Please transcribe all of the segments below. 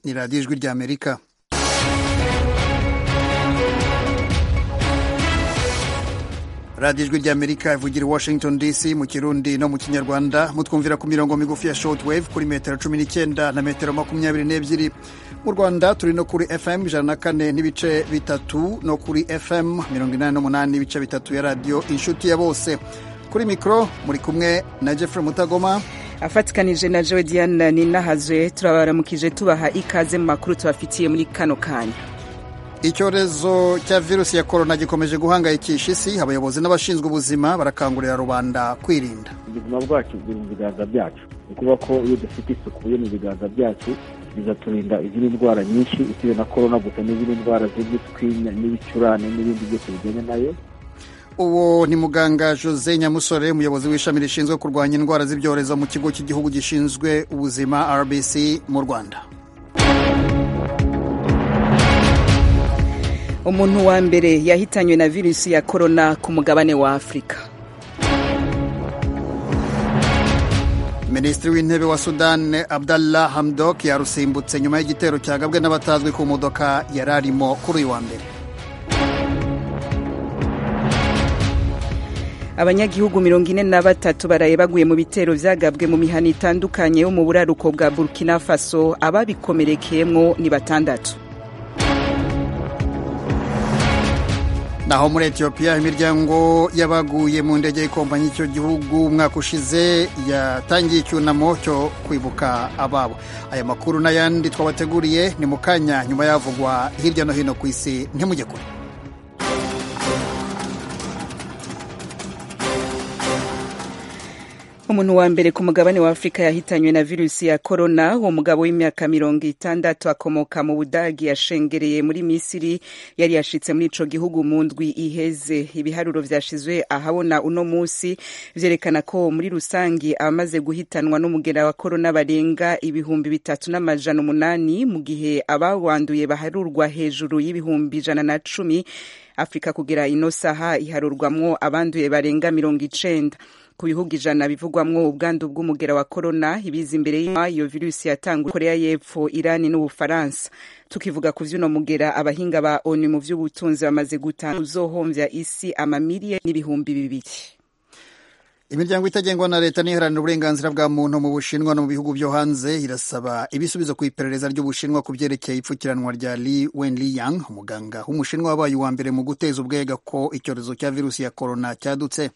ni radiyo ijwi ry'amerika radiyo ijwi ry'amerika ivugira i washington dc mu kirundi no mu kinyarwanda mutwumvira ku mirongo migufi ya shortwave kuri metero cumi n'icyenda na metero makumyabiri n'ebyiri mu rwanda turi no kuri fm ijana na kane n'ibice bitatu no kuri fm mirongo inani n'umunani n'ibice bitatu ya radiyo inshuti ya bose kuri mikoro muri kumwe na jeffrey mutagoma afatikanije na joe diane ninahazwe turabaramukije tubaha ikaze mu makuru tubafitiye muri kano kanya icyorezo cya virusi ya korona gikomeje guhangayikisha isi abayobozi n'abashinzwe ubuzima barakangurira rubanda kwirinda ubuzima bwacu buri mu biganza byacu ni ukuvuga ko iyo dufite isuku yo mu biganza byacu bizaturinda izindi ndwara nyinshi usibye na korona gusa n'izindi ndwara z'impiswi n'ibicurane n'ibindi byose bijyanye nayo uwo ni muganga jose nyamusore umuyobozi w'ishami rishinzwe kurwanya indwara z'ibyorezo mu kigo cy'igihugu gishinzwe ubuzima rbc mu rwanda umuntu wa mbere yahitanywe na virusi ya korona ku mugabane wa afurika minisitiri w'intebe wa sudan abdallah hamdok yarusimbutse nyuma y'igitero cyagabwe n'abatazwi ku modoka yari arimo kuri uyu wa mbere abanyagihugu mirongo ine na batatu baraye baguye mu bitero vyagabwe mu mihana itandukanye yo mu buraruko bwa burkina faso ababikomerekeyemwo ni batandatu naho muri etiyopiya imiryango y'abaguye mu ndege y'ikompanyi y'icyo gihugu umwaka ushize yatangiye icyunamo cyo kwibuka ababo aya makuru n'ayandi twabateguriye ni mu kanya nyuma yavugwa hirya no hino ku isi ntimujye kure umuntu wa mbere ku mugabane wa afurika yahitanywe na virusi ya korona uwo mugabo w'imyaka mirongo itandatu akomoka mu budagi yashengereye muri misiri yari yashitse muri ico gihugu mu ndwi iheze ibiharuro vyashizwe ahabona uno musi vyerekana ko muri rusangi abamaze guhitanwa n'umugera wa korona barenga ibihumbi bitatu n'amajana umunani mu gihe abawanduye baharurwa hejuru y'ibihumbi ijana na cumi afurika kugera ino saha iharurwamwo abanduye barenga mirongo icenda ku bihugu ijana bivugwamwo ubwandu bw'umugera wa korona ibiza imbere iyo virusi yatangwa korea y'epfo irani n'ubufaransa tukivuga ku vy'uno mugera abahinga ba onu mu vy'ubutunzi bamaze gutanga uzohomvya isi amamiliye n'ibihumbi bibiri imiryango itagengwa na leta n'iharanira uburenganzira bwa muntu mu bushinwa no mu bihugu byo hanze irasaba ibisubizo ku iperereza ry'ubushinwa ku byerekeye ipfukiranwa rya li wenliyang umuganga w'umushinwa wabaye uwa mbere mu guteza ubwega ko icyorezo cya virusi ya korona cyadutse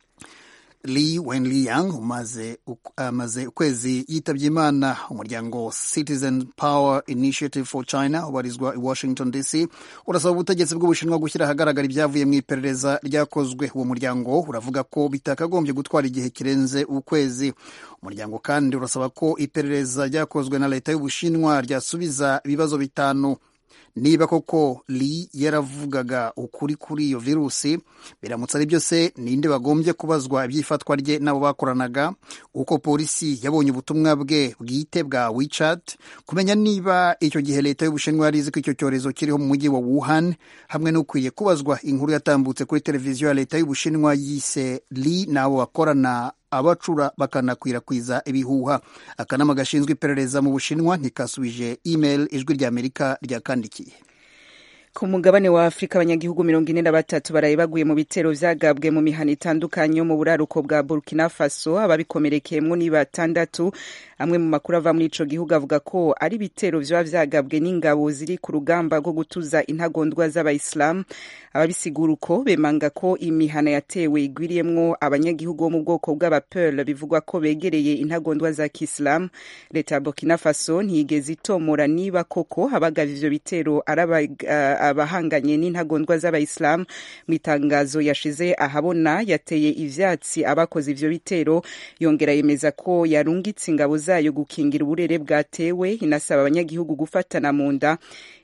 Li Wenliang umaze amaze ukwezi yitabye Imana. Umuryango Citizen Power Initiative for China ubarizwa i Washington DC urasaba ubutegetsi bw'Ubushinwa gushyira ahagaragara ibyavuye mu iperereza ryakozwe. Uwo muryango uravuga ko bitakagombye gutwara igihe kirenze ukwezi. Umuryango kandi urasaba ko iperereza ryakozwe na leta y'Ubushinwa ryasubiza ibibazo bitanu niba koko Li yaravugaga ukuri kuri iyo virusi biramutse ari byo se ninde bagombye kubazwa iby'ifatwa rye n'abo bakoranaga uko polisi yabonye ubutumwa bwe bwite bwa WeChat kumenya niba icyo gihe leta y'ubushinwa yari izi ko icyo cyorezo kiriho mu mujyi wa Wuhan hamwe n'ukwiye kubazwa inkuru yatambutse kuri televiziyo ya leta y'ubushinwa yise Li n'abo bakorana abacura bakanakwirakwiza ibihuha akanama gashinzwe iperereza mu bushinwa ntikasubije email ijwi ry'amerika ryakandikiye ku mugabane wa afurika abanyagihugu mirongo ine na batatu baraye baguye mu bitero vyagabwe mu mihana itandukanye yo mu buraruko bwa burkina faso ababikomerekeyemwo ni batandatu amwe mu makuru ava muri ico gihugu avuga ko ari ibitero vyoba vyagabwe n'ingabo ziri ku rugamba rwo gutuza intagondwa z'abayisilamu ababisigura uko bemanga ko imihana yatewe igwiriyemwo abanyagihugu bo mu bwoko bw'abapeul bivugwa ko begereye intagondwa za kisilamu leta ya burkina faso ntiyigeze itomora niba koko abagavye ivyo bitero ari abahanganye n'intagondwa z'abayisilamu mu itangazo yashize ahabona yateye ivyatsi abakoze ivyo bitero yongera yemeza ko yarungitse ingabo zayo gukingira uburere bwatewe inasaba abanyagihugu gufatana mu nda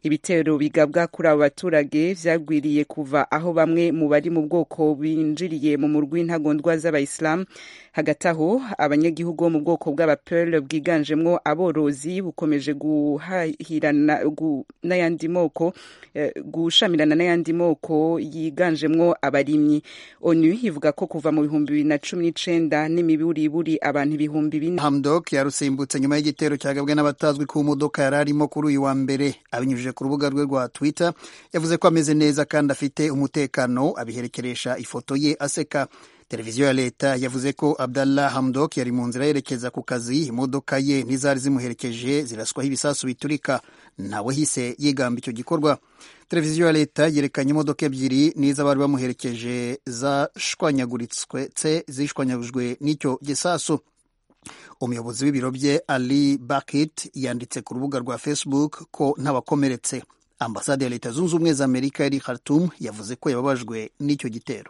ibitero bigabwa kuri abo baturage vyagwiriye kuva aho bamwe mu bari mu bwoko binjiriye mu murwi ntagondwa z'abayisilamu hagati aho abanyagihugu bo mu bwoko bw'abapearl bwiganjemwo aborozi bukomeje guhahirana n'ayandi moko gushamirana n'ayandi moko yiganjemwo abarimyi onu ivuga ko kuva mu bihumbi bibiri na cumi n'icenda n'imiburiburi abantu ibihumbi bine hamdok yarusimbutse nyuma y'igitero cyagabwe n'abatazwi ku modoka yari arimo kuri uyu wa mbere abinyujije ku rubuga rwe rwa twitter yavuze ko ameze neza kandi afite umutekano abiherekeresha ifoto ye aseka televiziyo ya leta yavuze ko abdallah hamdok yari mu nzira yerekeza ku kazi imodoka ye n'izari zimuherekeje ziraswaho ibisasu biturika nawe hise yigamba icyo gikorwa televiziyo ya leta yerekanye imodoka ebyiri n'iz'abari bamuherekeje zashwanyaguritse zishwanyagujwe n'icyo gisasu umuyobozi w'ibiro bye ali bakit yanditse ku rubuga rwa facebook ko ntabakomeretse ambasade ya leta zunze ubumwe za amerika yari khartoum yavuze ko yababajwe n'icyo gitero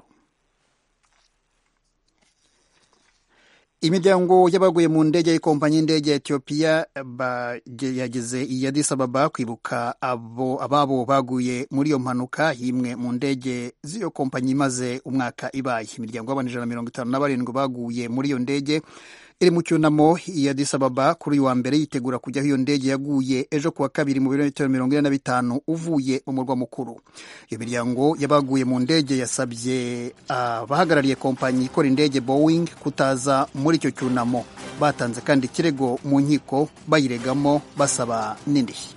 imiryango y'abaguye mu ndege y'ikompanyi y'indege ya etiyopiya yageze i Addis Ababa kwibuka abo ababo baguye muri iyo mpanuka y'imwe mu ndege z'iyo kompanyi imaze umwaka ibaye imiryango y'abantu ijana na mirongo itanu na barindwi baguye muri iyo ndege iri mu cyunamo i Addis Ababa kuri uyu wa mbere yitegura kujyaho iyo ndege yaguye ejo kuwa kabiri mu birometero mirongo ine na bitanu uvuye mu murwa mukuru iyo miryango y'abaguye mu ndege yasabye abahagarariye kompanyi ikora indege Boeing kutaza muri icyo cyunamo batanze kandi ikirego mu nkiko bayiregamo basaba n'indishyi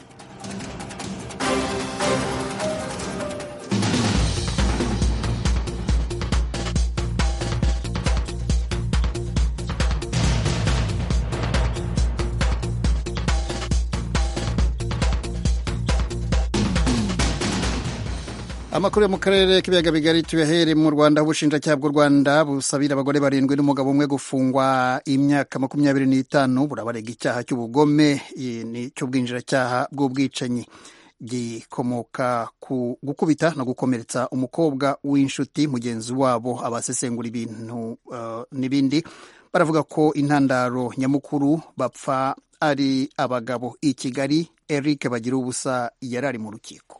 amakuru yo mu karere k'ibiyaga bigari tuyahere mu rwanda ubushinjacyaha bw'u rwanda busabira abagore barindwi n'umugabo umwe gufungwa imyaka makumyabiri n'itanu burabarega icyaha cy'ubugome cy'ubwinjiracyaha bw'ubwicanyi gikomoka ku gukubita no gukomeretsa umukobwa w'inshuti mugenzi wabo abasesengura ibintu uh, n'ibindi baravuga ko intandaro nyamukuru bapfa ari abagabo i kigali eric bagira ubusa yari ari mu rukiko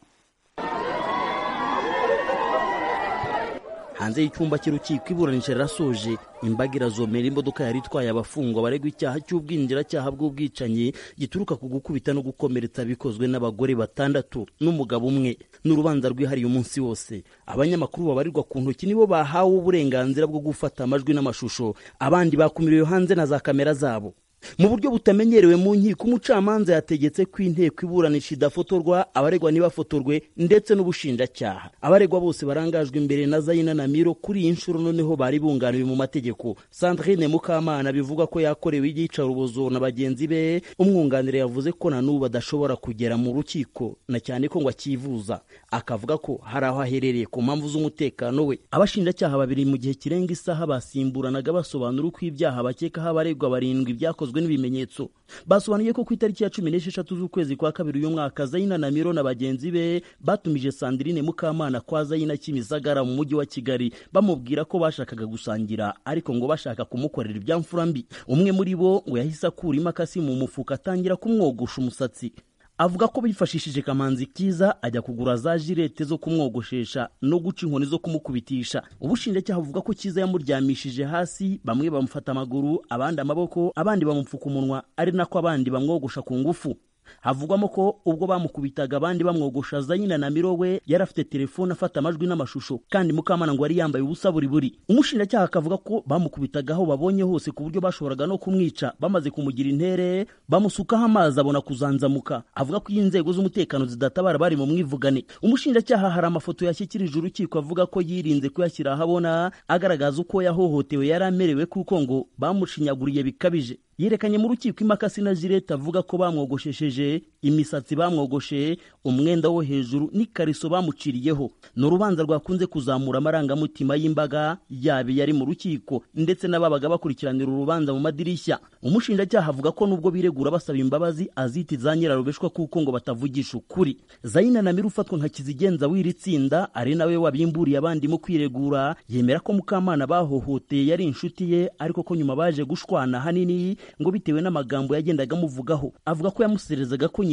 hanze y'icyumba cy'urukiko iburanisha rirasoje imbaga irazomera imodoka yari itwaye abafungwa baregwa icyaha cy'ubwinjiracyaha bw'ubwicanyi gituruka ku gukubita no gukomeretsa bikozwe n'abagore batandatu n'umugabo umwe n'urubanza rwihariye umunsi wose abanyamakuru babarirwa ku ntoki nibo bahawe uburenganzira bwo gufata amajwi n'amashusho abandi bakumiriwe hanze na za kamera zabo mu buryo butamenyerewe mu nkiko umucamanza yategetse ko inteko iburanisha idafotorwa abaregwa ntibafotorwe ndetse n'ubushinjacyaha abaregwa bose barangajwe imbere na zayina na miro kuri iyi nshuro noneho bari bunganiwe mu mategeko sandrine mukamana bivuga ko yakorewe iyicarubozo na bagenzi be umwunganira yavuze ko na n'ubu adashobora kugera mu rukiko na cyane ko ngo akivuza akavuga ko hari aho aherereye ku mpamvu z'umutekano we abashinjacyaha babiri mu gihe kirenga isaha basimburanaga basobanura uko ibyaha bakekaho abaregwa barindwi byakozwe byakozwe n'ibimenyetso basobanuye ko ku itariki ya cumi n'esheshatu z'ukwezi kwa kabiri uyu mwaka zayina na miro na bagenzi be batumije sandrine mukamana kwa zayina kimisagara mu mujyi wa kigali bamubwira ko bashakaga gusangira ariko ngo bashaka kumukorera ibyamfura mbi umwe muri bo ngo yahise akura imakasi mu mufuka atangira kumwogosha umusatsi avuga ko bifashishije kamanzi kiza ajya kugura za jirete zo kumwogoshesha no guca inkoni zo kumukubitisha ubushinjacyaha buvuga ko kiza yamuryamishije hasi bamwe bamufata amaguru abandi amaboko abandi bamupfuka umunwa ari nako abandi bamwogosha ku ngufu havugwamo ko ubwo bamukubitaga abandi bamwogosha zayina na miro we yari afite telefone afata amajwi n'amashusho kandi mukamana ngo yari yambaye ubusa buri buri umushinjacyaha akavuga ko bamukubitaga aho babonye hose ku buryo bashoboraga no kumwica bamaze kumugira intere bamusukaho amazi abona kuzanzamuka avuga ko iyo inzego z'umutekano zidatabara bari mu mwivugane umushinjacyaha hari amafoto yashyikirije urukiko avuga ko yirinze kuyashyira ahabona agaragaza uko yahohotewe yari amerewe kuko ngo bamushinyaguriye bikabije yerekanye mu rukiko imakasi na jirete avuga ko bamwogoshesheje imisatsi bamwogoshe umwenda wo hejuru n'ikariso bamuciriyeho ni urubanza rwakunze kuzamura amarangamutima y'imbaga yaba yari mu rukiko ndetse n'ababaga bakurikiranira urubanza mu madirishya umushinjacyaha avuga ko nubwo biregura basaba imbabazi aziti za nyirarubeshwa kuko ngo batavugisha ukuri zayina na mira ufatwa nka kizigenza w'iri tsinda ari nawe wabimburiye abandi mu kwiregura yemera ko mukamana bahohoteye yari inshuti ye ariko ko nyuma baje gushwana hanini ngo bitewe n'amagambo yagendaga amuvugaho avuga ko yamuserezaga ko nyina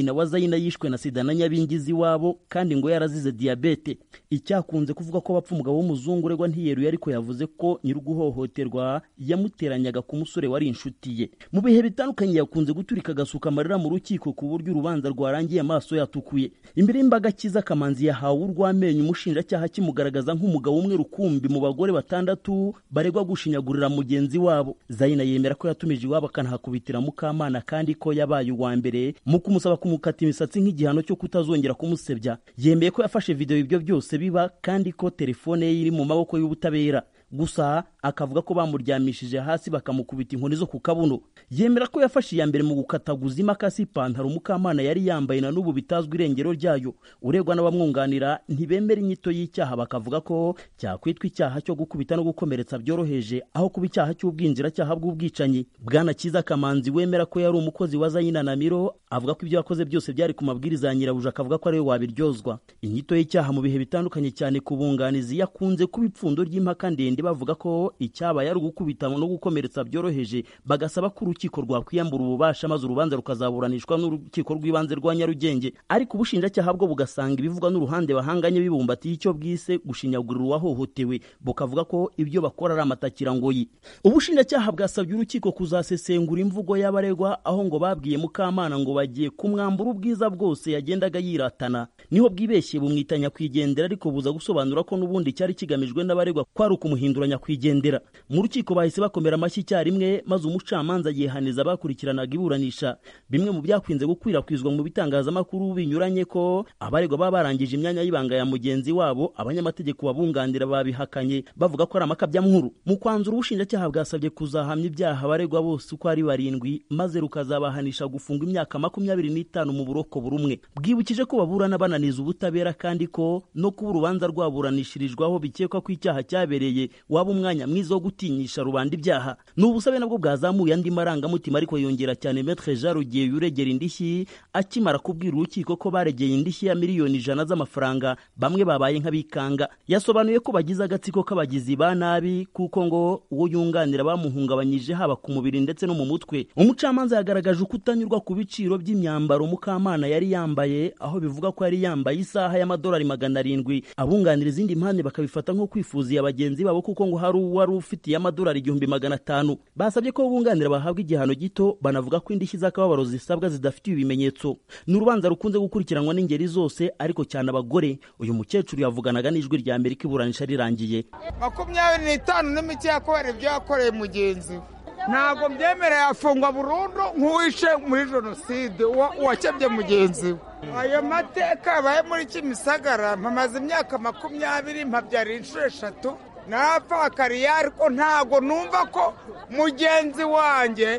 nyina wa zayina yishwe na sida na nyabingizi iwabo kandi ngo yarazize diyabete icyakunze kuvuga ko bapfa umugabo w'umuzungu uregwa ntiyeruye ariko yavuze ko nyir'uguhohoterwa yamuteranyaga ku musore wari inshuti ye mu bihe bitandukanye yakunze guturika agasuka amarira mu rukiko ku buryo urubanza rwarangiye amaso yatukuye imbere y'imbaga kiza kamanzi yahawe urw'amenyo umushinjacyaha kimugaragaza nk'umugabo umwe rukumbi mu bagore batandatu baregwa gushinyagurira mugenzi wabo zayina yemera ko yatumije iwabo akanahakubitira mukamana kandi ko yabaye uwa mbere mu kumusaba kumukata imisatsi nk'igihano cyo kutazongera kumusebya yemeye ko yafashe videwo ibyo byose biba kandi ko telefone ye iri mu maboko y'ubutabera gusa akavuga ko bamuryamishije hasi bakamukubita inkoni zo ku kabuno yemera ko yafashe iya mbere mu gukataguza imakasi ipantaro mukamana yari yambaye na n'ubu bitazwi irengero ryayo uregwa n'abamwunganira ntibemera inyito y'icyaha bakavuga ko cyakwitwa icyaha cyo gukubita no gukomeretsa byoroheje aho kuba icyaha cy'ubwinjiracyaha bw'ubwicanyi bwana kiza kamanzi wemera ko yari umukozi wa zayina na miro avuga ko ibyo yakoze byose byari ku mabwiriza ya nyirabuja akavuga ko ariwe wabiryozwa inyito y'icyaha mu bihe bitandukanye cyane ku bunganizi yakunze kuba ipfundo ry'impaka ndende bavuga ko icyabaye ari ugukubita no gukomeretsa byoroheje bagasaba ko urukiko rwakwiyambura ububasha maze urubanza rukazaburanishwa n'urukiko rw'ibanze rwa nyarugenge ariko ubushinjacyaha bwo bugasanga ibivugwa n'uruhande bahanganye bibumbatiye icyo bwise gushinyagurira uwahohotewe bukavuga ko ibyo bakora ari amatakirangoyi ubushinjacyaha bwasabye urukiko kuzasesengura imvugo y'abaregwa aho ngo babwiye mukamana ngo bagiye kumwambura ubwiza bwose yagendaga yiratana niho bwibeshye bumwita nyakwigendera ariko buza gusobanura ko n'ubundi cyari kigamijwe n'abaregwa ko ari ukumuhindura nyakwigendera mu rukiko bahise bakomera amashyi icyarimwe maze umucamanza yihaniza abakurikiranaga iburanisha bimwe mu byakunze gukwirakwizwa mu bitangazamakuru binyuranye ko abaregwa baba barangije imyanya y'ibanga ya mugenzi wabo abanyamategeko babunganira babihakanye bavuga ko ari amakabyankuru mu kwanzura ubushinjacyaha bwasabye kuzahamya ibyaha abaregwa bose uko ari barindwi maze rukazabahanisha gufunga imyaka makumyabiri n'itanu mu buroko buri umwe bwibukije ko baburana bananiza ubutabera kandi ko no kuba urubanza rwaburanishirijwaho bikekwa ko icyaha cyabereye waba umwanya mwiza wo gutinyisha rubanda ibyaha ni ubusabe nabwo bwazamuye andi marangamutima ariko yongera cyane metre jean rugiye yuregera indishyi akimara kubwira urukiko ko baregeye indishyi ya miliyoni ijana z'amafaranga bamwe babaye nk'abikanga yasobanuye ko bagize agatsiko k'abagizi ba nabi kuko ngo uwo yunganira bamuhungabanyije haba ku mubiri ndetse no mu mutwe umucamanza yagaragaje ukutanyurwa ku biciro by'imyambaro mukamana yari yambaye aho bivuga ko yari yambaye isaha y'amadolari magana arindwi abunganira izindi mpande bakabifata nko kwifuziye bagenzi babo kuko ngo hari uwari ufitiye amadolari igihumbi magana atanu basabye ko bunganira bahabwa igihano gito banavuga ko indishyi z'akababaro zisabwa zidafitiye ibimenyetso ni urubanza rukunze gukurikiranwa n'ingeri zose ariko cyane abagore uyu mukecuru yavuganaga n'ijwi rya amerika iburanisha rirangiye makumyabiri n'itanu n'imiti yakubera ibyo yakoreye mugenzi we ntabwo byemereye afungwa burundu nk'uwishe muri jenoside uwakebye mugenzi we ayo mateka yabaye muri kimisagara mpamaze imyaka makumyabiri mpabyara inshuro eshatu narapfakariye ariko ntabwo numva ko mugenzi wanjye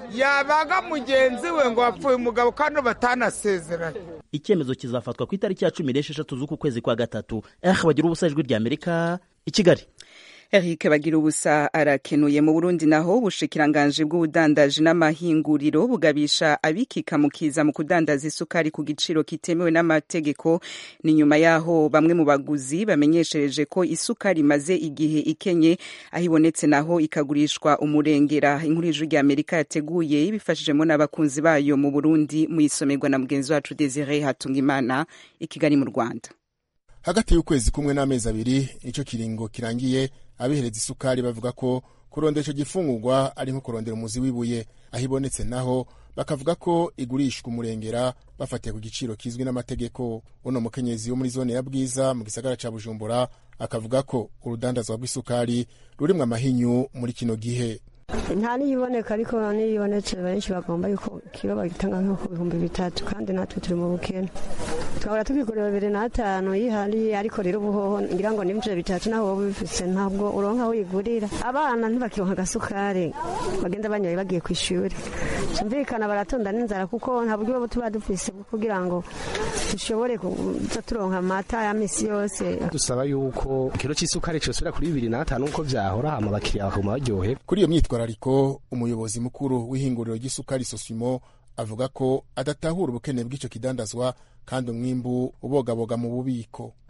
yabaga mugenzi we ngo wapfuye umugabo kandi batanasezeranye icyemezo kizafatwa ku itariki ya cumi n'esheshatu z'uku kwezi kwa gatatu eh bagira ubusa ijwi rya amerika i kigali Eric bagira ubusa arakenuye mu Burundi naho ubushikiranganje bw'ubudandaji n'amahinguriro bugabisha abikika mukiza mu kudandaza isukari ku giciro kitemewe n'amategeko ni nyuma yaho bamwe mu baguzi bamenyeshereje ko isukari imaze igihe ikenye aho ibonetse naho ikagurishwa umurengera inkuru y'ijwi rya Amerika yateguye ibifashijemo n'abakunzi bayo mu Burundi mu isomerwa na mugenzi wacu Desire Hatungimana i Kigali mu Rwanda hagati y'ukwezi kumwe n'amezi abiri nicyo kiringo kirangiye abihereza isukari bavuga ko kurondera icyo gifungurwa ari nko kurondera umuzi w'ibuye aho ibonetse naho bakavuga ko igurishwa umurengera bafatiye ku giciro kizwi n'amategeko uno mukenyezi wo muri zone ya bwiza mu gisagara ca bujumbura akavuga ko urudandazwa rw'isukari rurimwo amahinyu muri kino gihe nta n'iyiboneka ariko n'iyibonetse benshi bagomba yuko kiro bagitanga nko ku bihumbi bitatu kandi natwe turi mu bukene twahora tubigura bibiri n'atanu yihari ariko rero ubuhoho ngira ngo n'ibiciro bitatu naho wowe ubifise ntabwo uronka aho uyigurira abana ntibakironka agasukari bagenda banyoye bagiye ku ishuri cyumvikana baratonda n'inzara kuko nta buryo tuba dufise kugira ngo dushobore kuza turonka amata ya misi yose dusaba yuko ikiro cy'isukari cyosubira kuri bibiri n'atanu nk'uko byahora hama abakiriya bakaguma baryohe kuri iyo myitwarariko umuyobozi mukuru w'ihinguriro ry'isukari sosimo avuga ko adatahura ubukene bw'icyo kidandazwa kandi umwimbu ubogaboga mu bubiko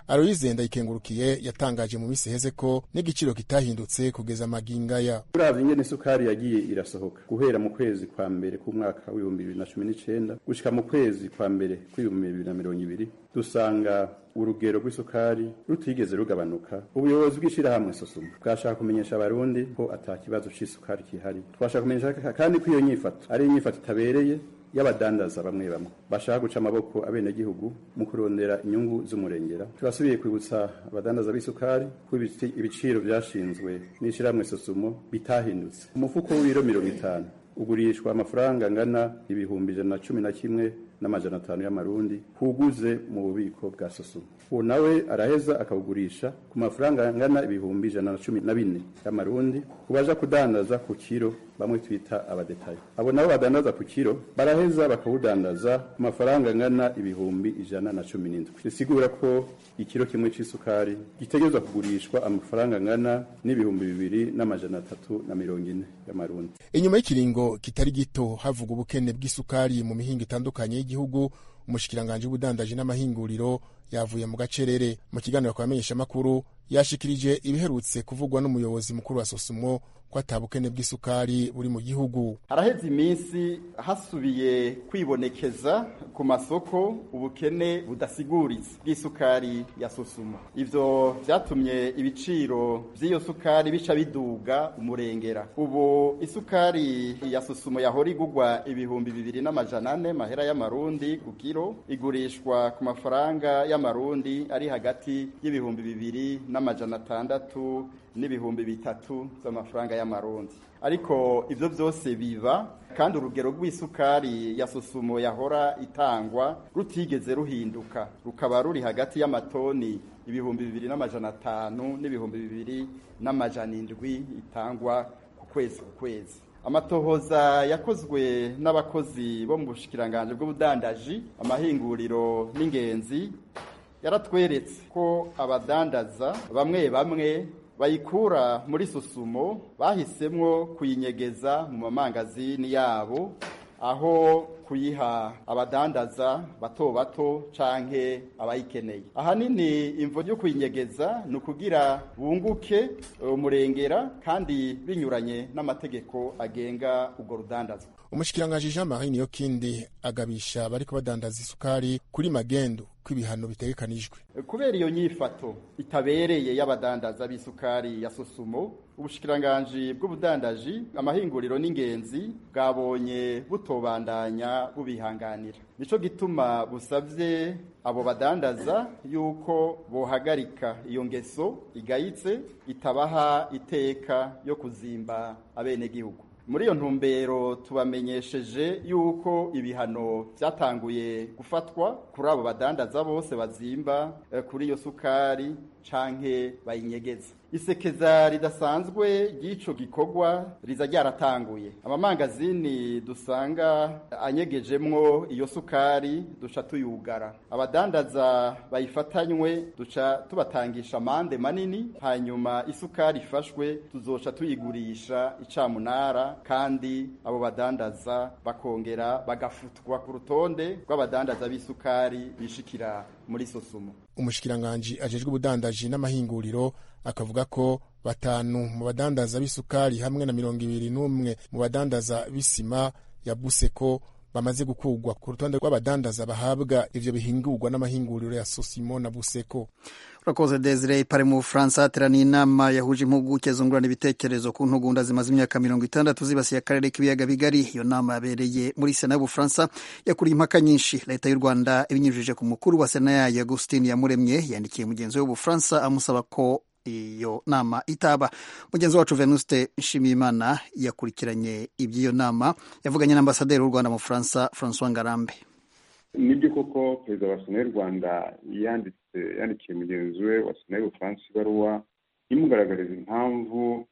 aloyize ndayikengurukiye yatangaje mu minsi iheze ko n'igiciro kitahindutse kugeza amagingaya uravye ingene isukari yagiye irasohoka guhera mu kwezi kwa mbere k'umwaka w'ibihumbi bibiri na cumi n'icenda gushika mu kwezi kwa mbere kw'ibihumbi bibiri na mirongo ibiri dusanga urugero rw'isukari rutigeze rugabanuka ubuyobozi bw'ishirahamwe sosuma bwashaka kumenyesha abarundi ko ata kibazo c'isukari kihari twashaka kumenyesha kandi ko iyo nyifato ari inyifato itabereye y'abadandaza bamwe bamwe bashaka guca amaboko abenegihugu mu kurondera inyungu z'umurengera turasubiye kwibutsa abadandaza b'isukari ko ibiciro vyashinzwe n'ishirahamwe sosumo bitahindutse umufuko w'ibiro mirongo itanu ugurishwa amafaranga angana ibihumbi ijana na cumi na kimwe n'amajana atanu y'amarundi kuguze mu bubiko bwa sosumo uwo nawe araheza akawugurisha ku mafaranga angana ibihumbi ijana na cumi na bine y'amarundi ku baja kudandaza ku kiro bamwe twita abadetayi abo nabo badandaza ku kiro baraheza bakawudandaza ku mafaranga angana ibihumbi ijana na cumi n'indwi bisigura ko ikiro kimwe c'isukari gitegerezwa kugurishwa amafaranga angana n'ibihumbi bibiri n'amajana atatu na mirongo ine y'amarundi inyuma y'ikiringo kitari gito havuga ubukene bw'isukari mu mihingo itandukanye y'igihugu umushikiranganji w'ubudandaji n'amahinguriro yavuye mu gacerere mu kiganiro kwa makuru yashikirije ibiherutse kuvugwa n'umuyobozi mukuru wa sosumo ko atabukene bw'isukari buri mu gihugu haraheze iminsi hasubiye kwibonekeza ku masoko ubukene budasiguritse bw'isukari ya sosumo ivyo vyatumye ibiciro vy'iyo sukari bica biduga umurengera ubu isukari ya sosumo yahora igurwa ibihumbi bibiri n'amajana ane mahera y'amarundi ku kiro igurishwa ku mafaranga y'amarundi ari hagati y'ibihumbi bibiri n'amajana atandatu n'ibihumbi bitatu z'amafaranga y'amarundi ariko ivyo vyose biba kandi urugero rw'isukari ya sosumo yahora itangwa rutigeze ruhinduka rukaba ruri hagati y'amatoni ibihumbi bibiri n'amajana atanu n'ibihumbi bibiri n'amajana indwi itangwa ku kwezi ku kwezi amatohoza yakozwe n'abakozi bo mu bushikiranganje bw'ubudandaji amahinguriro n'ingenzi yaratweretse ko abadandaza bamwe bamwe bayikura muri susumo bahisemwo kuyinyegeza mu mamangazini yabo aho kuyiha abadandaza bato bato canke abayikeneye ahanini imvo ryo kuyinyegeza ni ukugira bunguke umurengera kandi binyuranye n'amategeko agenga urwo rudandazwa umushikiranganji jean marie niyokindi agabisha bariko badandaza isukari kuri magendu kw'ibihano bitegekanijwe kubera iyo nyifato itabereye y'abadandaza b'isukari ya sosumo ubushikiranganji bw'ubudandaji amahinguriro n'ingenzi bwabonye butobandanya bubihanganira nico gituma busavye abo badandaza yuko bohagarika iyo ngeso igayitse itabaha iteka yo kuzimba abenegihugu muri iyo ntumbero tubamenyesheje yuko ibihano byatanguye gufatwa kuri abo badandaza bose bazimba kuri iyo sukari canke bayinyegeza isekeza ridasanzwe ry'ico gikorwa riza ryaratanguye amamangazini dusanga anyegejemwo iyo sukari duca tuyugara abadandaza bayifatanywe duca tubatangisha amande manini hanyuma isukari ifashwe tuzoca tuyigurisha icamunara kandi abo badandaza bakongera bagafutwa ku rutonde rw'abadandaza b'isukari bishikira muri sosumo umushikiranganji ajejwe ubudandaji n'amahinguriro akavuga ko batanu mu badandaza b'isukari hamwe na mirongo ibiri n'umwe mu badandaza b'isima ya buseko bamaze gukurwa ku rutonde rw'abadandaza bahabwa ivyo bihingurwa n'amahinguriro ya sosimo na buseko urakoze desire pari mu bufaransa hateraniye inama yahuje impuguke zungurana ibitekerezo ku ntugunda zimaze imyaka mirongo itandatu zibasiye akarere k'ibiyaga bigari iyo nama yabereye muri sena y'ubufaransa yakuriye impaka nyinshi leta y'u rwanda ibinyujije ku mukuru wa sena yayo agustin yamuremye yandikiye mugenzi we w'ubufaransa amusaba ko iyo nama itaba mugenzi wacu venuste nshimiyimana yakurikiranye iby'iyo nama yavuganye n'ambasaderi w'u rwanda mu bufaransa francois ngarambe nibyo koko perezida wa sena y'u rwanda yanditse yandikiye mugenzi we wa sena y'ubufaransa ibaruwa imugaragariza impamvu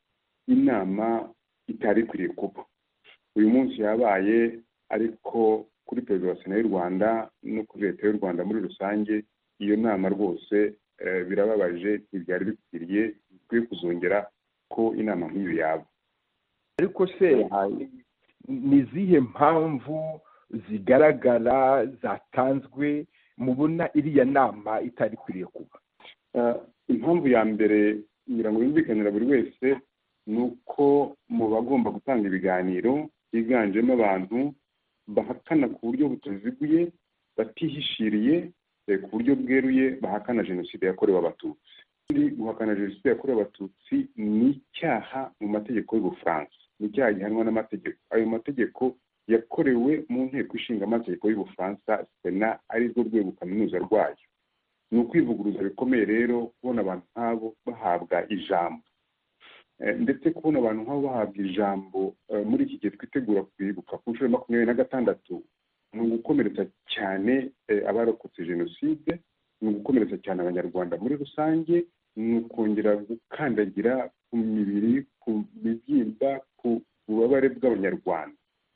inama itari ikwiriye kuba uyu munsi yabaye ariko kuri perezida wa sena y'u rwanda no kuri leta y'u rwanda muri rusange iyo nama rwose birababaje ntibyari bikwiriye bikwiye kuzongera ko inama nk'iyo yaba ariko se ni izihe mpamvu zigaragara zatanzwe mubona iriya nama itari ikwiriye kuba impamvu ya mbere ngira ngo yumvikanira buri wese ni uko mu bagomba gutanga ibiganiro higanjemo abantu bahakana ku buryo butaziguye batihishiriye ku buryo bweruye bahakana jenoside yakorewe abatutsi kandi guhakana jenoside yakorewe abatutsi ni icyaha mu mategeko y'ubufaransa ni icyaha gihanwa n'amategeko ayo mategeko yakorewe mu nteko ishinga amategeko y'ubufaransa sena ari rwo rwego kaminuza rwayo ni ukwivuguruza bikomeye rero kubona abantu nk'abo bahabwa ijambo ndetse kubona abantu nk'abo bahabwa ijambo muri iki gihe twitegura kwibuka ku nshuro ya makumyabiri na gatandatu ni ugukomeretsa cyane abarokotse jenoside ni ugukomeretsa cyane abanyarwanda muri rusange ni ukongera gukandagira ku mibiri ku mibyimba ku bubabare bw'abanyarwanda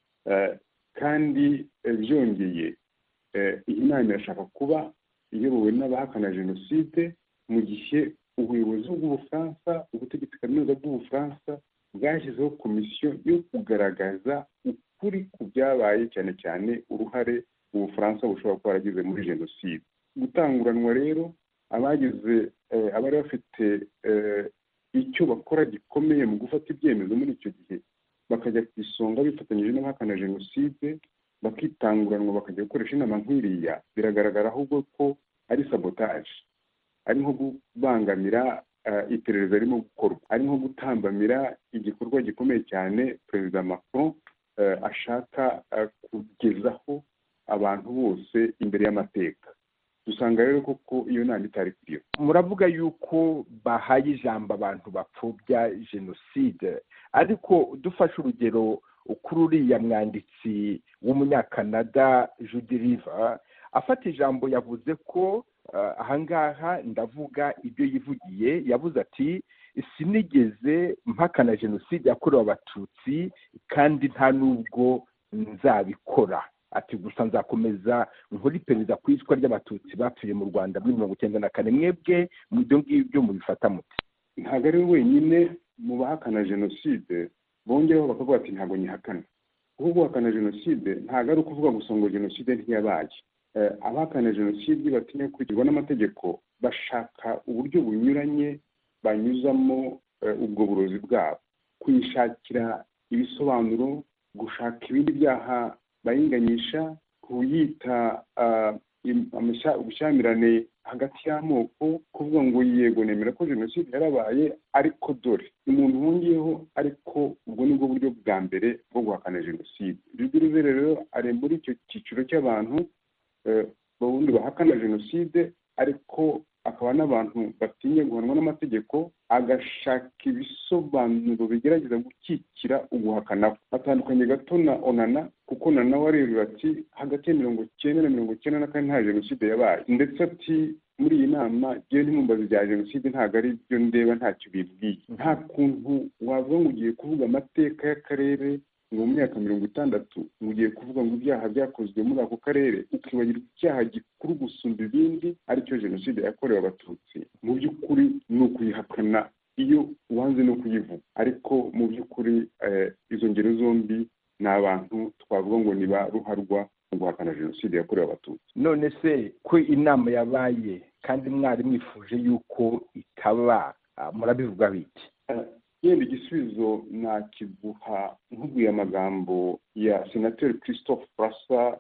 kandi byongeye iyi nama irashaka kuba iyobowe n'abahakana jenoside mu gihe ubuyobozi bw'ubufaransa ubutegetsi kaminuza bw'ubufaransa bwashyizeho komisiyo yo kugaragaza ukuri ku byabaye cyane cyane uruhare ubufaransa bushobora kuba waragize muri jenoside gutanguranwa rero abagize abari bafite icyo bakora gikomeye mu gufata ibyemezo muri icyo gihe bakajya ku isonga bifatanyije n'abahakana jenoside bakitanguranwa bakajya gukoresha inama nk'iriya biragaragara ahubwo ko ari sabotaje ari nko kubangamira iperereza ririmo gukorwa ari nko gutambamira igikorwa gikomeye cyane perezida macron ashaka kugezaho abantu bose imbere y'amateka dusanga rero koko iyo nama itari kuriyo muravuga yuko bahaye ijambo abantu bapfobya jenoside ariko dufashe urugero kuri uriya mwanditsi w'umunyakanada judy river afata ijambo yavuze ko ahangaha ndavuga ibyo yivugiye yavuze ati sinigeze mpakana jenoside yakorewe abatutsi kandi nta n'ubwo nzabikora ati gusa nzakomeza nkuri perezida ku icwa ry'abatutsi bapfiriye mu rwanda muri mirongo icyenda na kane mwebwe mu ibyo ngibyo mubifata muti ntabwo ari we wenyine mu bahakana jenoside bongeraho bakavuga ati ntabwo nyihakana kuko guhakana jenoside ntabwo ari ukuvuga gusa ngo jenoside ntiyabaye abahakana jenoside batinya gukurikirwa n'amategeko bashaka uburyo bunyuranye banyuzamo ubwo burozi bwabo kuyishakira ibisobanuro gushaka ibindi byaha bayinganyisha kuyita ubushyamirane hagati y'amoko kuvuga ngo yego nemera ko jenoside yarabaye ariko dore umuntu wongeyeho ariko ubwo ni bwo buryo bwa mbere bwo guhakana jenoside ruguru rero ari muri icyo cyiciro cy'abantu ubundi bahakana jenoside ariko akaba n'abantu batinya guhanwa n'amategeko agashaka ibisobanuro bigerageza gukikira uguhakana atandukanye gato na onana kuko nana warerura ati hagati ya mirongo icyenda na mirongo icyenda na kane nta jenoside yabaye ndetse ati muri iyi nama ngewe ntimumbazi bya jenoside ntabwo ari byo ndeba ntacyo bibwiye nta kuntu wavuga ngo ugiye kuvuga amateka y'akarere ngo mu myaka mirongo itandatu ugiye kuvuga ngo ibyaha byakozwe muri ako karere ukibagirwa icyaha gikuru gusumba ibindi aricyo jenoside yakorewe abatutsi mu by'ukuri ni ukuyihakana iyo wanze no kuyivuga ariko mu by'ukuri izo ngero zombi ni abantu twavuga ngo ni ba ruharwa mu guhakana jenoside yakorewe abatutsi none se ko inama yabaye kandi mwari mwifuje yuko itaba murabivuga biti yenda igisubizo nakiguha nkubwiye amagambo ya senateri christophe brassa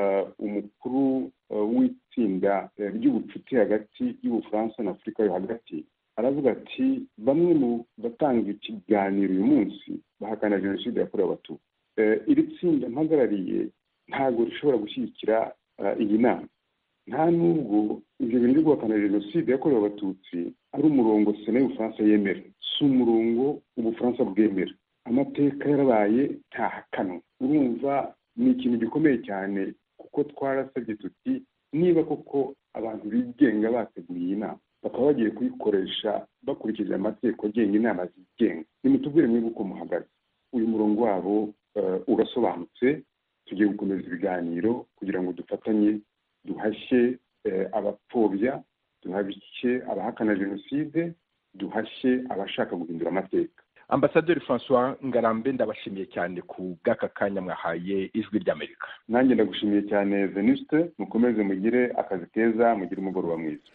umukuru w'itsinda ry'ubucuti hagati y'ubufaransa na afurika yo hagati aravuga ati bamwe mu batanga ikiganiro uyu munsi bahakana jenoside yakorewe abatutsi iri tsinda mpagarariye ntabwo rishobora gushyigikira iyi nama nta nubwo ibyo bintu byo guhakana jenoside yakorewe abatutsi ari umurongo sena y'ubufaransa yemera si umurongo ubufaransa bwemera amateka yarabaye ntahakanwa urumva ni ikintu gikomeye cyane kuko twarasabye tuti niba koko abantu bigenga bateguye iyi nama bakaba bagiye kuyikoresha bakurikije amategeko agenga inama zigenga nimutubwire mwebwe uko muhagaze uyu murongo wabo urasobanutse tugiye gukomeza ibiganiro kugira ngo dufatanye duhashye abapfobya duhashye abahakana jenoside duhashye abashaka guhindura amateka ambasaderi francois ngarambe ndabashimiye cyane ku bw'aka kanya mwahaye ijwi ry'amerika nanjye ndagushimiye cyane venuste mukomeze mugire akazi keza mugire umugoroba mwiza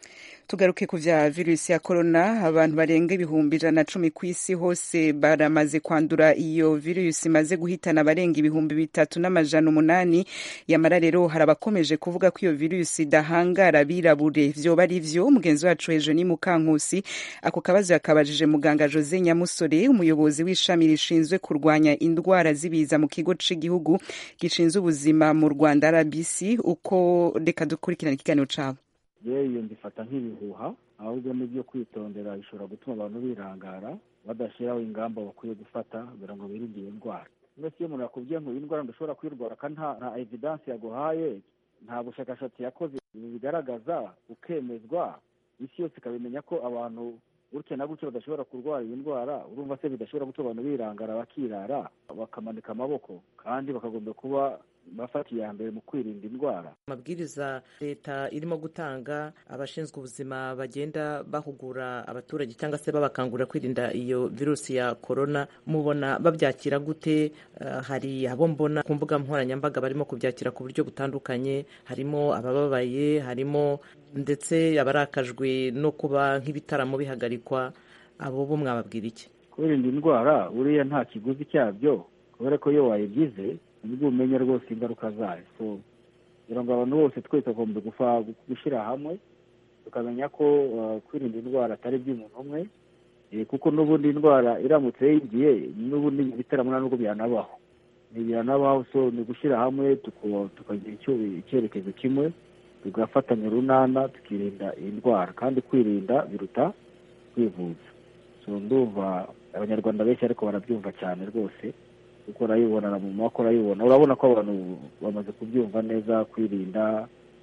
tugaruke ku vya virusi ya corona abantu barenga ibihumbi ijana na cumi ku isi hose baramaze kwandura iyo virusi imaze guhitana abarenga ibihumbi bitatu n'amajana umunani yamara rero hari abakomeje kuvuga ko iyo virusi idahangara abirabure vyoba ari vyo mugenzi wacu hejuru ni mukankusi ako kabazo yakabajije muganga jose nyamusore umuyobozi w'ishami rishinzwe kurwanya indwara z'ibiza mu kigo c'igihugu gishinzwe ubuzima mu rwanda rbc uko reka dukurikirana ikiganiro cabo yewe iyo mbifata nk'ibihuha ahubwo n'ibyo kwitondera bishobora gutuma abantu birangara badashyiraho ingamba bakwiye gufata kugira ngo birinde iyo ndwara mbese iyo umuntu yakubwiye ngo iyi ndwara ndashobora kuyirwara kandi nta nta evidansi yaguhaye nta bushakashatsi yakoze bigaragaza ukemezwa isi yose ikabimenya ko abantu gutya na gutya badashobora kurwara iyi ndwara urumva se bidashobora gutuma abantu birangara bakirara bakamanika amaboko kandi bakagomba kuba bafata iya mbere mu kwirinda indwara amabwiriza leta irimo gutanga abashinzwe ubuzima bagenda bahugura abaturage cyangwa se babakangurira kwirinda iyo virusi ya korona mubona babyakira gute Uh, hari abo mbona ku mbuga nkoranyambaga barimo kubyakira ku buryo butandukanye harimo abababaye harimo ndetse abarakajwe no kuba nk'ibitaramo bihagarikwa abo bo mwababwira iki kwirinda indwara buriya nta kiguzi cyabyo kubera ko iyo wayigize nibwo umenya rwose ingaruka zayo so kugira ngo abantu bose twese tugomba gushyira hamwe tukamenya ko uh, kwirinda indwara atari iby'umuntu umwe kuko n'ubundi indwara iramutse yinjiye n'ubundi ibitaramo nubwo byanabaho byanabaho so ni gushyira hamwe tukagira icyerekezo kimwe tugafatanya urunana tukirinda iyi ndwara kandi kwirinda biruta kwivuza so ndumva abanyarwanda benshi ariko barabyumva cyane rwose kuko urayibona mu maboko urayibona urabona ko abantu bamaze kubyumva neza kwirinda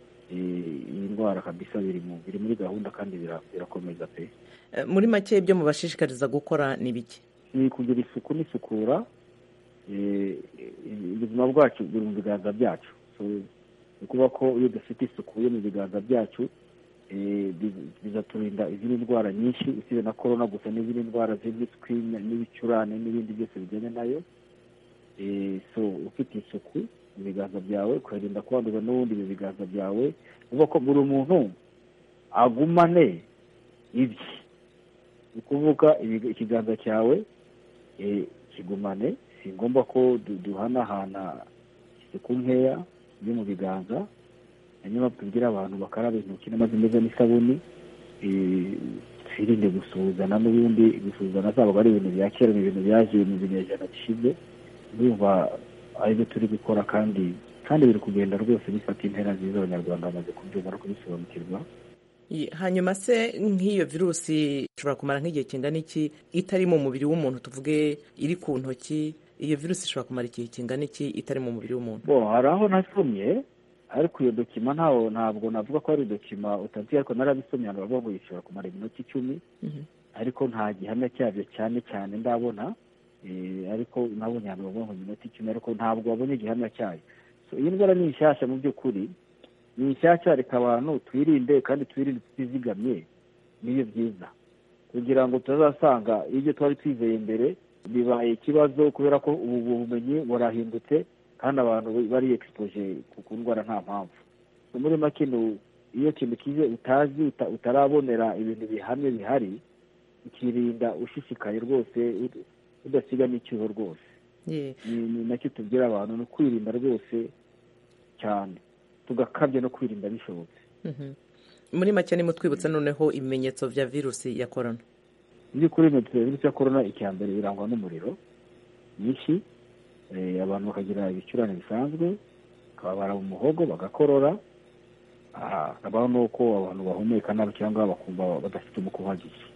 iyi ndwara kabisa biri muri gahunda kandi birakomeza pe muri make ibyo mubashishikariza gukora ni bike ni kugira isuku n'isukura ubuzima bwacu buri mu biganza byacu ni ukuvuga ko iyo dufite isuku yo mu biganza byacu bizaturinda izindi ndwara nyinshi usibye na korona gusa n'izindi ndwara z'impiswi n'ibicurane n'ibindi byose bijyanye nayo so ufite isuku mu biganza byawe ukarinda kwanduza n'ubundi mu biganza byawe uvuga ko buri muntu agumane ibye ni ukuvuga ikiganza cyawe kigumane si ngombwa ko duhanahana isuku nkeya yo mu biganza hanyuma tubwire abantu bakaraba intoki n'amazi meza n'isabuni twirinde gusuhuzana n'ubundi gusuhuzana zaba ari ibintu bya kera ni ibintu byaje mu binyejana bishize urumva aribyo turi gukora kandi kandi biri kugenda rwose bifata intera nziza abanyarwanda bamaze kubyumva no kubisobanukirwa hanyuma se nk'iyo virusi ishobora kumara nk'igihe kingana iki itari mu mubiri w'umuntu tuvuge iri ku ntoki iyo virusi ishobora kumara igihe kingana iki itari mu mubiri w'umuntu bo hari aho nasomye ariko iyo dokima ntawo ntabwo navuga ko ari dokima utazi ariko narabisomye abantu bavuga ngo ishobora kumara iminota icumi ariko nta gihamya cyabyo cyane cyane ndabona ariko nabonye ahantu bavuga ngo iminota icumi ariko ntabwo babonye igihamya cyayo iyi ndwara ni nshyashya mu by'ukuri ni nshyashya reka abantu twirinde kandi twirinde tutizigamye niyo byiza kugira ngo tutazasanga ibyo twari twizeye mbere bibaye ikibazo kubera ko ubu bumenyi burahindutse kandi abantu bari egisipoje ku ndwara nta mpamvu muri make iyo kintu kize utazi utarabonera ibintu bihamye bihari ukirinda ushishikaye rwose udasiga n'icyuho rwose ni nacyo tubwira abantu ni ukwirinda rwose cyane tugakabya no kwirinda bishobotse muri make ni twibutsa noneho ibimenyetso bya virusi ya korona mu by'ukuri virusi ya korona icya mbere birangwa n'umuriro mwinshi abantu bakagira ibicurane bisanzwe bakababara mu muhogo bagakorora hakabaho n'uko abantu bahumeka nabi cyangwa bakumva badafite umwuka uhagije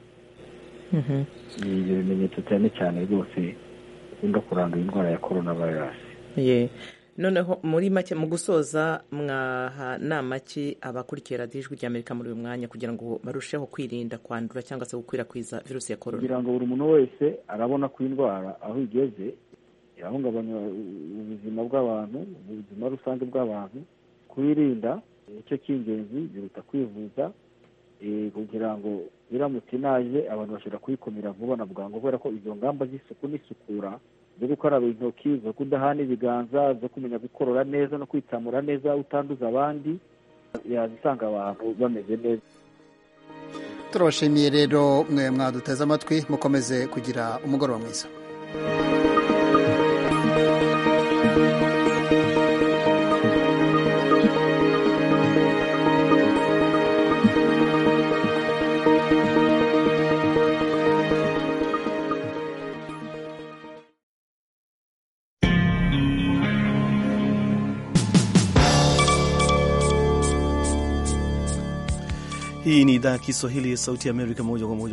ni ibyo bimenyetso cyane cyane rwose bikunda kuranga indwara ya korona vayirasi noneho muri make mu gusoza mwaha nama ki abakurikiye radiyo ijwi ry'amerika muri uyu mwanya kugira ngo barusheho kwirinda kwandura cyangwa se gukwirakwiza virusi ya korona kugira ngo buri muntu wese arabona ko indwara aho igeze irahungabanya ubuzima bw'abantu ubuzima rusange bw'abantu kuyirinda nicyo cy'ingenzi biruta kwivuza kugira ngo biramutse inaje abantu bashobora kuyikumira vuba na bwangu kubera ko izo ngamba z'isuku n'isukura zo gukaraba intoki zo kudahana ibiganza zo kumenya gukorora neza no kwitsamura neza utanduza abandi yazisanga abantu bameze neza turabashimiye rero mwe mwaduteze amatwi mukomeze kugira umugoroba mwiza Hii ni idhaa ya Kiswahili ya Sauti ya Amerika moja kwa moja